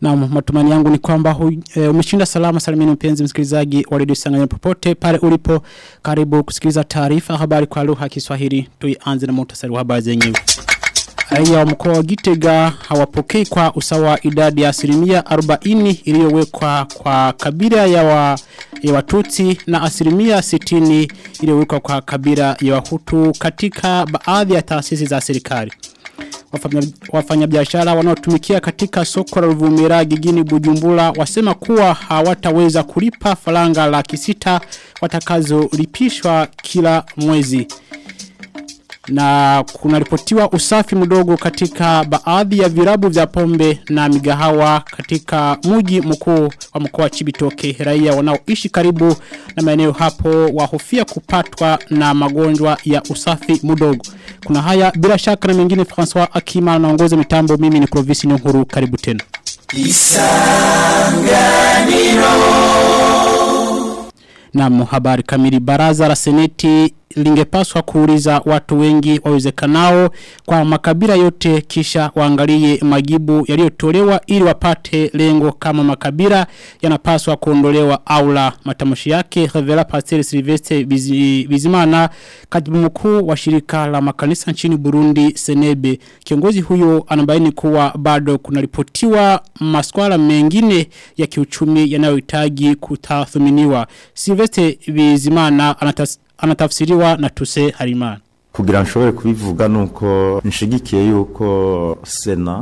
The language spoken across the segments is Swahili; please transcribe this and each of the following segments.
Na matumani yangu ni kwamba hu, e, umeshinda salama salimini mpenzi msikilizaji wa redio Sanganya popote pale ulipo karibu kusikiliza taarifa habari kwa lugha ya Kiswahili tuianze na muhtasari wa habari zenyewe. Raia wa mkoa wa Gitega hawapokei kwa usawa idadi ya asilimia 40 iliyowekwa kwa kabila ya, wa, ya Watutsi na asilimia 60 iliyowekwa kwa kabila ya Wahutu katika baadhi ya taasisi za serikali wafanyabiashara wanaotumikia katika soko la Ruvumera gigini Bujumbura wasema kuwa hawataweza kulipa faranga laki sita watakazolipishwa kila mwezi na kunaripotiwa usafi mdogo katika baadhi ya virabu vya pombe na migahawa katika muji mkuu wa mkoa wa Chibitoke raia wanaoishi karibu na maeneo hapo wahofia kupatwa na magonjwa ya usafi mdogo kuna haya bila shaka na mengine François Akima anaongoza mitambo mimi ni Clovis Nhuru karibu tena Isanganiro na habari kamili baraza la seneti lingepaswa kuuliza watu wengi wawezekanao kwa makabila yote kisha waangalie majibu yaliyotolewa ili wapate lengo kama makabila yanapaswa kuondolewa au la matamshi yake Revela Pastor Sylvestre Bizimana katibu mkuu wa shirika la makanisa nchini Burundi Senebe kiongozi huyo anabaini kuwa bado kunaripotiwa maswala mengine ya kiuchumi yanayohitaji kutathminiwa Sylvestre Bizimana anatas anatafsiriwa na tuse harimana kugira nshobore kubivuga nuko nshigikiye yuko sena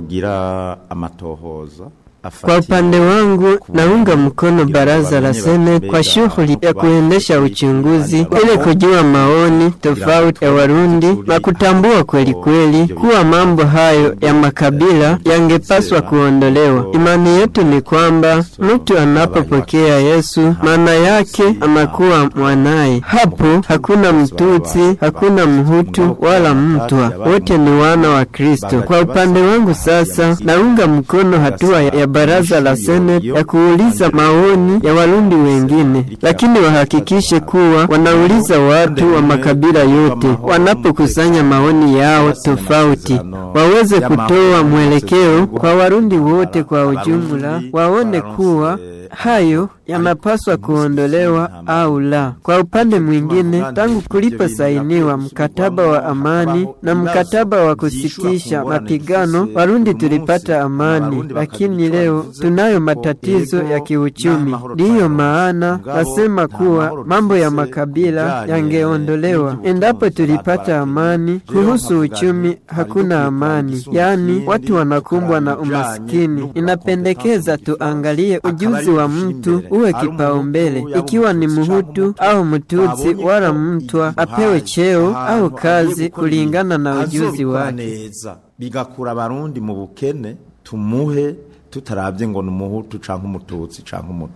yogira amatohoza Kwa upande wangu naunga mkono baraza la sene kwa shughuli ya kuendesha uchunguzi ili kujua maoni tofauti ya Warundi na kutambua kweli kweli kuwa mambo hayo ya makabila yangepaswa kuondolewa. Imani yetu ni kwamba mtu anapopokea Yesu maana yake anakuwa mwanaye. Hapo hakuna mtutsi, hakuna mhutu wala mtwa, wote ni wana wa Kristo. Kwa upande wangu sasa naunga mkono hatua ya baraza la seneti ya kuuliza maoni ya warundi wengine, lakini wahakikishe kuwa wanauliza watu wa makabila yote wanapokusanya maoni yao tofauti, waweze kutoa mwelekeo kwa warundi wote kwa ujumla, waone kuwa hayo yanapaswa kuondolewa au la. Kwa upande mwingine, tangu kuliposainiwa mkataba wa amani na mkataba wa kusitisha mapigano, Warundi tulipata amani, lakini leo tunayo matatizo ya kiuchumi. Ndiyo maana nasema kuwa mambo ya makabila yangeondolewa. Endapo tulipata amani, kuhusu uchumi hakuna amani, yaani watu wanakumbwa na umaskini. Inapendekeza tuangalie ujuzi wa mtu uwe kipaumbele, ikiwa ni Mhutu au Mtutsi wala Mtwa apewe cheo au kazi kulingana na ujuzi wake. bigakura abarundi mu bukene tumuhe tutarabye ngo ni umuhutu canke umututsi canke umutu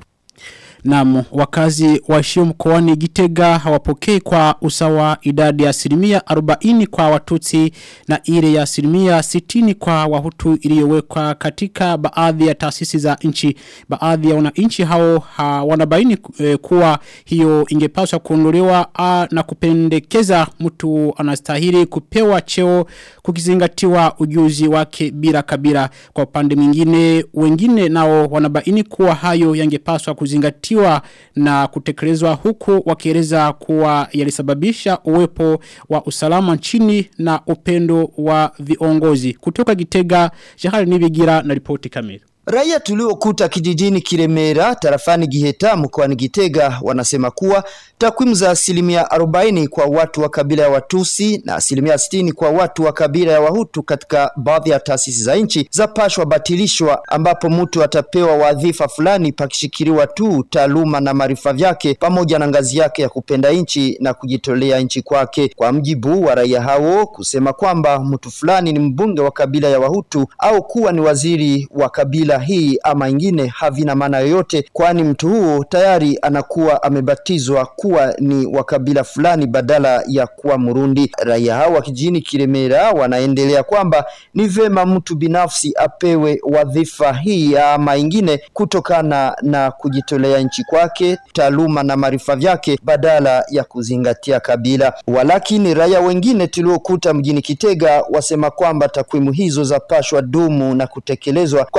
Naam, wakazi waishio mkoani Gitega hawapokei kwa usawa idadi ya asilimia 40 kwa watutsi na ile ya asilimia 60 kwa wahutu iliyowekwa katika baadhi ya taasisi za nchi. Baadhi ya wananchi hao ha, wanabaini e, kuwa hiyo ingepaswa kuondolewa na kupendekeza mtu anastahili kupewa cheo kukizingatiwa ujuzi wake bila kabila. Kwa upande mwingine wengine nao wanabaini kuwa hayo yangepaswa kuzingatiwa kuzingatiwa na kutekelezwa huku wakieleza kuwa yalisababisha uwepo wa usalama nchini na upendo wa viongozi. Kutoka Gitega, Jahari Nibigira na ripoti kamili. Raia tuliokuta kijijini Kiremera tarafani Giheta mkoani Gitega wanasema kuwa takwimu za asilimia 40 kwa watu wa kabila ya Watusi na asilimia 60 kwa watu wa kabila ya Wahutu katika baadhi ya taasisi za nchi zapashwa batilishwa, ambapo mtu atapewa wadhifa fulani pakishikiliwa tu taaluma na maarifa vyake pamoja na ngazi yake ya kupenda nchi na kujitolea nchi kwake. Kwa mjibu wa raia hao kusema kwamba mtu fulani ni mbunge wa kabila ya Wahutu au kuwa ni waziri wa kabila hii ama ingine havina maana yoyote, kwani mtu huo tayari anakuwa amebatizwa kuwa ni wa kabila fulani badala ya kuwa Murundi. Raia hao wa kijijini Kiremera wanaendelea kwamba ni vema mtu binafsi apewe wadhifa hii ama ingine kutokana na kujitolea nchi kwake, taaluma na maarifa vyake badala ya kuzingatia kabila. Walakini raia wengine tuliokuta mjini Kitega wasema kwamba takwimu hizo zapashwa dumu na kutekelezwa kwa sababu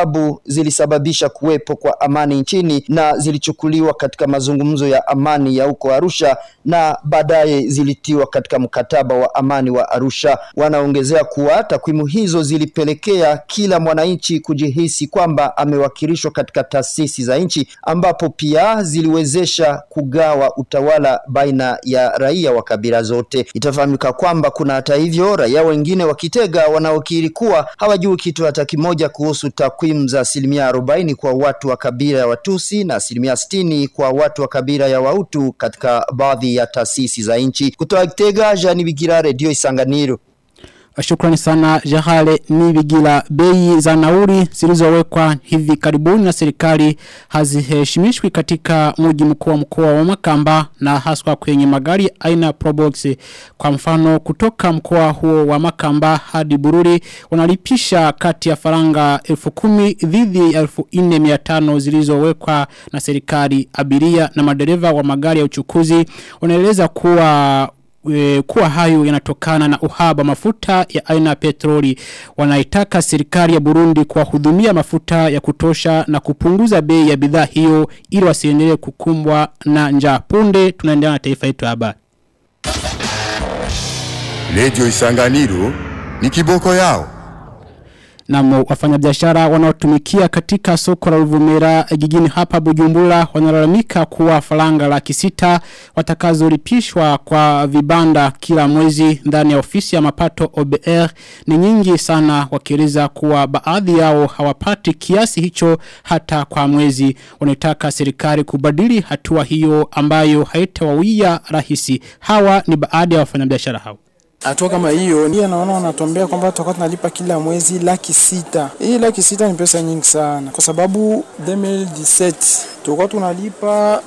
sababu zilisababisha kuwepo kwa amani nchini na zilichukuliwa katika mazungumzo ya amani ya huko Arusha na baadaye zilitiwa katika mkataba wa amani wa Arusha. Wanaongezea kuwa takwimu hizo zilipelekea kila mwananchi kujihisi kwamba amewakilishwa katika taasisi za nchi, ambapo pia ziliwezesha kugawa utawala baina ya raia wa kabila zote. Itafahamika kwamba kuna hata hivyo raia wengine wa Kitega wanaokiri kuwa hawajui kitu hata kimoja kuhusu takwimu za asilimia arobaini kwa watu wa kabila ya Watusi na asilimia sitini kwa watu wa kabila ya Wautu katika baadhi ya taasisi za nchi. Kutoka Kitega, Jani Bigira, Radio Isanganiro. Shukrani sana Jahale Nibigila bei za nauri zilizowekwa hivi karibuni na serikali haziheshimishwi katika mji mkuu wa mkoa wa Makamba na haswa kwenye magari aina Probox kwa mfano kutoka mkoa huo wa Makamba hadi Bururi wanalipisha kati ya faranga 10,000 dhidi ya 4,500 zilizowekwa na serikali abiria na madereva wa magari ya uchukuzi wanaeleza kuwa e, kuwa hayo yanatokana na uhaba mafuta ya aina ya petroli. Wanaitaka serikali ya Burundi kuwahudumia mafuta ya kutosha na kupunguza bei ya bidhaa hiyo ili wasiendelee kukumbwa na njaa. Punde tunaendelea na taifa yetu habari. Radio Isanganiro ni kiboko yao. Na wafanyabiashara wanaotumikia katika soko la Ruvumera jijini hapa Bujumbura wanalalamika kuwa faranga laki sita watakazolipishwa kwa vibanda kila mwezi ndani ya ofisi ya mapato OBR ni nyingi sana wakieleza kuwa baadhi yao hawapati kiasi hicho hata kwa mwezi wanataka serikali kubadili hatua hiyo ambayo haitawawia rahisi hawa ni baadhi ya wafanyabiashara hao Hatua kama hiyo ndiye naona wanatuambia kwamba tutakuwa tunalipa kila mwezi laki sita. Hii laki sita ni pesa nyingi sana, kwa sababu 2017 tulikuwa tunalipa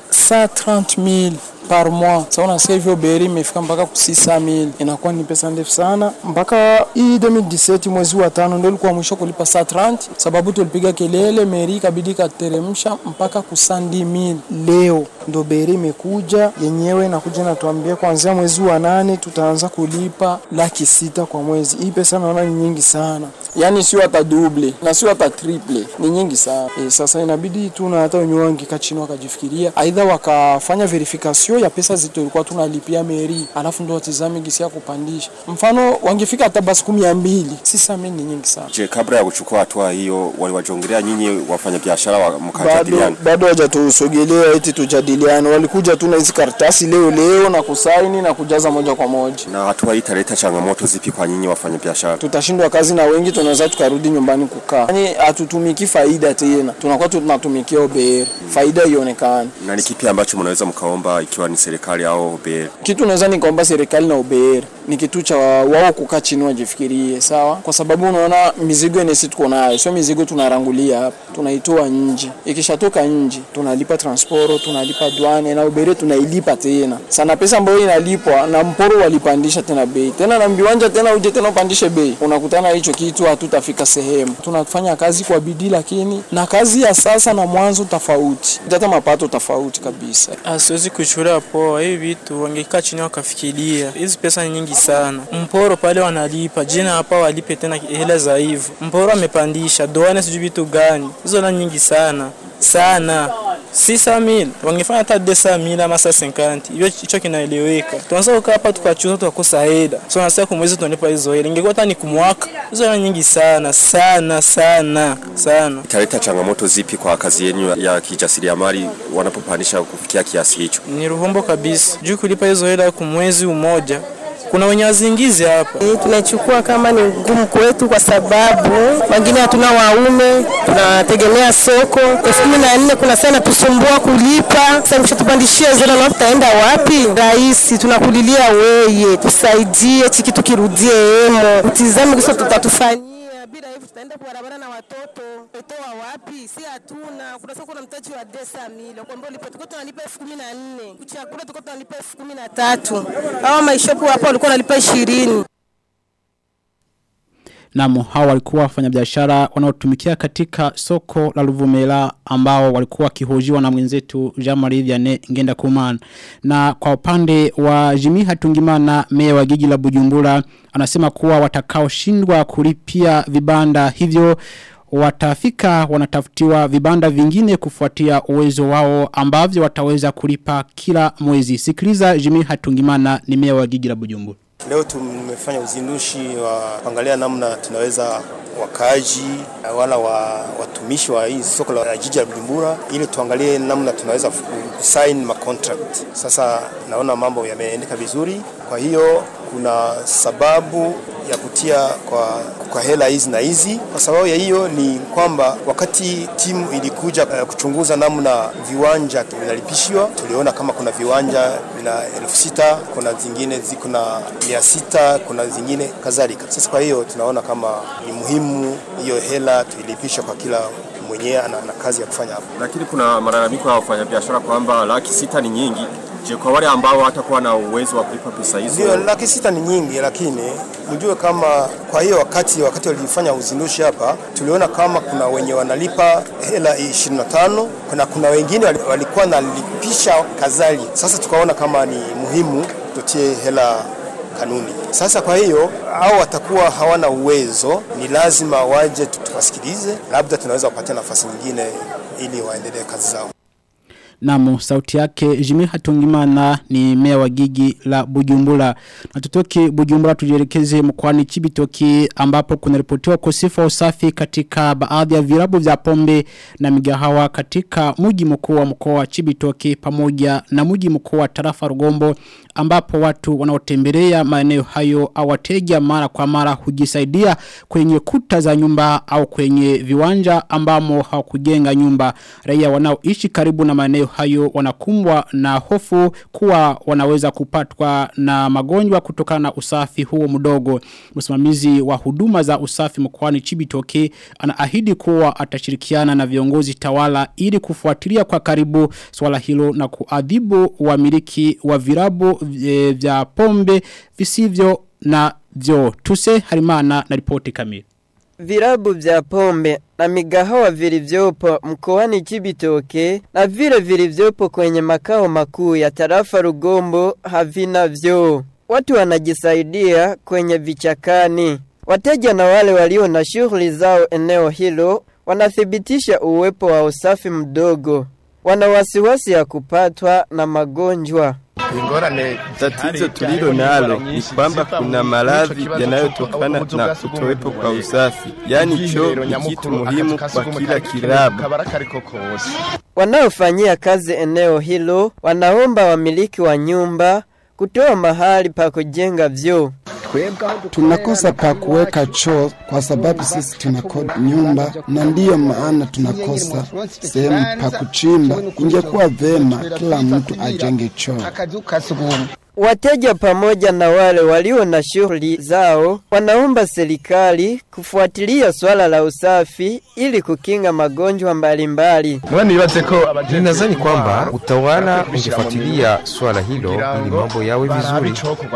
130,000 par mois. Sasa unasikia hivyo beri imefika mpaka ku 600,000. Inakuwa ni pesa ndefu sana. Mpaka hii 2017 mwezi wa tano ndio ilikuwa mwisho kulipa 130 sababu tulipiga kelele meri ikabidi kateremsha mpaka ku 100,000. Leo ndo beri imekuja yenyewe inakuja natuambia kuanzia mwezi wa nane tutaanza kulipa laki sita kwa mwezi. Hii pesa naona ni nyingi sana, yaani sio hata double na sio hata triple, ni nyingi sana. E, sasa inabidi tu na hata wenyewe wangekaa chini wakajifikiria, aidha wakafanya verification ya pesa zetu tulikuwa tunalipia meri, alafu ndo watizame gisi ya kupandisha. Mfano wangefika hata basi kumi ya mbili, sisa mimi ni nyingi sana. Je, kabla ya kuchukua hatua hiyo waliwajongelea nyinyi wafanyabiashara wa bado mkajadiliana? bado hawajatusogelea eti tujadiliane, walikuja tu na hizi karatasi leo leo na kusaini na kujaza moja kwa moja. Na hatua hii italeta changamoto zipi kwa nyinyi wafanyabiashara? tutashindwa kazi na wengi tunaweza tukarudi nyumbani kukaa. Yani hatutumiki faida tena, tunakuwa tunatumikia OBR, faida ionekane. Na ni kipi ambacho mnaweza mkaomba ikiwa ni serikali au OBR? Kitu naweza nikaomba serikali na OBR ni kitu cha wao kukaa chini wajifikirie, sawa, kwa sababu unaona mizigo yenye sisi tuko nayo sio mizigo tunarangulia hapa, tunaitoa nje. Ikishatoka nje tunalipa transporo, tunalipa dwane na OBR tunailipa tena sana, pesa ambayo inalipwa na mporo walipandisha tena bei tena na mbiwanja tena uje tena upandishe bei, unakutana hicho kitu, hatutafika sehemu. Tunafanya kazi kwa bidii, lakini na kazi ya sasa na mwanzo tofauti, hata mapato tofauti kabisa. Asiwezi kuchukulia poa hivi vitu, wangekaa chini wakafikiria. Hizi pesa ni nyingi sana. Mporo pale wanalipa, jina hapa walipe tena hela za hivyo. Mporo amepandisha, doane sijui vitu gani. Hizo na nyingi sana sana. 600000 wangefanya hata 200000 ama 50 hiyo hicho kinaeleweka. Tunaanza kukaa hapa tukachuza tukakosa hela. So nasema kwa mwezi tunalipa hizo hela. Ingekuwa hata ni kumwaka. Hizo ni nyingi sana sana sana sana. Italeta changamoto zipi kwa kazi yenu ya kijasiriamali wanapopandisha kufikia kiasi hicho? Ni ruhombo kabisa. Juu kulipa hizo hela kwa mwezi mmoja. Kuna wenye wazingizi hapa. Eh, tunachukua kama ni ngumu kwetu kwa sababu wengine hatuna waume, tunategemea soko. elfu kumi na nne kuna sana tusumbua kulipa. Sasa mshatupandishia zero na tutaenda wapi? Rais, tunakulilia weye, tusaidie hiki kitu kirudie emo, utizame kisa tutatufanyia bila hivyo tutaenda kwa barabara na watoto toa wapi? Si hatuna. Kuna soko na mtaji wa desa mili kwa mbona tulikuwa tunalipa elfu kumi na nne kuchakula tulikuwa tunalipa elfu kumi na tatu hawa maishopu hapo walikuwa wanalipa ishirini. Namu hao walikuwa wafanyabiashara wanaotumikia katika soko la Luvumela ambao walikuwa wakihojiwa na mwenzetu Jean-Marie Vianney Ngenda Kuman. Na kwa upande wa Jimmy Hatungimana meya wa jiji la Bujumbura anasema kuwa watakaoshindwa kulipia vibanda hivyo watafika wanatafutiwa vibanda vingine kufuatia uwezo wao ambavyo wataweza kulipa kila mwezi. Sikiliza Jimmy Hatungimana ni meya wa jiji la Bujumbura. Leo tumefanya uzindushi wa kuangalia namna tunaweza wakaji wala wa, watumishi wa hii soko la jiji la Bujumbura ili tuangalie namna tunaweza kusign ma contract. Sasa naona mambo yameendeka vizuri, kwa hiyo kuna sababu ya kutia kwa, kwa hela hizi na hizi. Kwa sababu ya hiyo ni kwamba wakati timu ilikuja uh, kuchunguza namna viwanja vinalipishiwa, tuliona kama kuna viwanja vina elfu sita kuna zingine ziko na mia sita kuna zingine kadhalika. Sasa kwa hiyo tunaona kama ni muhimu hiyo hela tuilipisha kwa kila mwenyewe ana, ana kazi ya kufanya hapo. Lakini kuna malalamiko ya wafanyabiashara kwamba laki sita ni nyingi. Je, kwa wale ambao hatakuwa na uwezo wa kulipa pesa hizo? Ndio, laki sita ni nyingi, lakini mjue kama kwa hiyo wakati wakati walifanya uzindushi hapa, tuliona kama kuna wenye wanalipa hela 25 kuna kuna wengine walikuwa nalipisha kazali. Sasa tukaona kama ni muhimu tutie hela kanuni. Sasa kwa hiyo au watakuwa hawana uwezo, ni lazima waje tuwasikilize, labda tunaweza kupatia nafasi nyingine ili waendelee kazi zao. Namu, sauti yake Jimmy Hatungimana ni mea wa gigi la Bujumbura. Na tutoki Bujumbura tujielekeze mkoani Chibitoki ambapo kuna ripotiwa ukosefu wa usafi katika baadhi ya virabu vya pombe na migahawa katika mji mkuu wa mkoa wa Chibitoki pamoja na mji mkuu wa tarafa Rugombo ambapo watu wanaotembelea maeneo hayo au wateja mara kwa mara hujisaidia kwenye kuta za nyumba au kwenye viwanja ambamo hawakujenga nyumba. Raia wanaoishi karibu na maeneo hayo wanakumbwa na hofu kuwa wanaweza kupatwa na magonjwa kutokana na usafi huo mdogo. Msimamizi wa huduma za usafi mkoani Chibitoke anaahidi kuwa atashirikiana na viongozi tawala ili kufuatilia kwa karibu swala hilo na kuadhibu wamiliki wa virabu e, vya pombe visivyo na vyo. Tuse harimana na ripoti kamili. Virabu vya pombe na migahawa vilivyopo mkoani Chibitoke na vile vilivyopo kwenye makao makuu ya tarafa Rugombo havina vyoo. Watu wanajisaidia kwenye vichakani. Wateja na wale walio na shughuli zao eneo hilo wanathibitisha uwepo wa usafi mdogo. Wana wasiwasi ya kupatwa na magonjwa. Tatizo tulilo nalo ni kwamba kuna maradhi yanayotokana na kutowepo kwa usafi, yaani choo ni kitu muhimu kwa kila kilabu. Wanaofanyia kazi eneo hilo wanaomba wamiliki wa nyumba kutoa mahali pa kujenga vyoo. Tunakosa pa kuweka choo kwa sababu sisi tunakodi nyumba, na ndiyo maana tunakosa sehemu pa kuchimba. Ingekuwa vema kila mtu ajenge choo. Wateja pamoja na wale walio na shughuli zao wanaomba serikali kufuatilia swala la usafi ili kukinga magonjwa mbalimbali. Ninadhani kwamba utawala ungefuatilia swala hilo ili mambo yawe vizuri.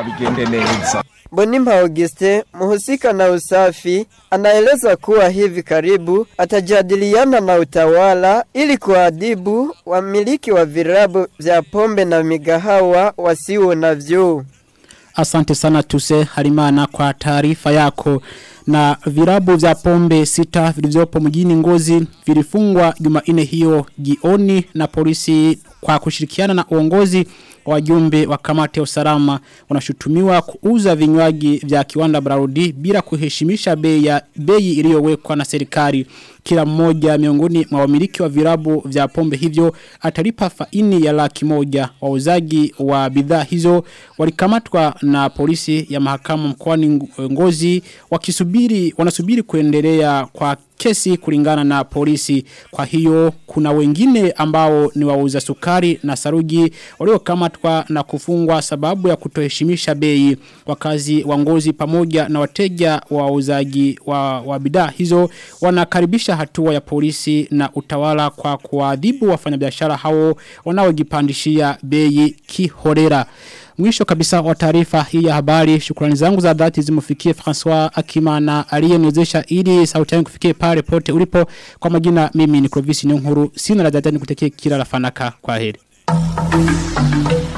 Bonimba Auguste, muhusika na usafi, anaeleza kuwa hivi karibu atajadiliana na utawala ili kuadhibu wamiliki wa virabu vya pombe na migahawa wasio na vyoo. Asante sana tuse harimana kwa taarifa yako na virabu vya pombe sita vilivyopo mjini ngozi vilifungwa jumaine hiyo jioni na polisi kwa kushirikiana na uongozi wajumbe wa kamati ya usalama wanashutumiwa kuuza vinywaji vya kiwanda Brarudi bila kuheshimisha bei ya bei iliyowekwa na serikali kila mmoja miongoni mwa wamiliki wa virabu vya pombe hivyo atalipa faini ya laki moja wauzaji wa bidhaa hizo walikamatwa na polisi ya mahakama mkoani Ngozi wakisubiri wanasubiri kuendelea kwa kesi kulingana na polisi. Kwa hiyo kuna wengine ambao ni wauza sukari na saruji waliokamatwa na kufungwa sababu ya kutoheshimisha bei. Wakazi wa ngozi pamoja na wateja wa wauzaji wa, wa bidhaa hizo wanakaribisha hatua ya polisi na utawala kwa kuadhibu wafanyabiashara hao wanaojipandishia bei kihorera. Mwisho kabisa wa taarifa hii ya habari shukrani zangu za dhati zimufikie François Akimana aliyeniwezesha ili sauti yangu kufikie pale pote ulipo kwa majina mimi ni Clovis Nyonkuru sina la dhati nikutekee kila la fanaka kwa heri.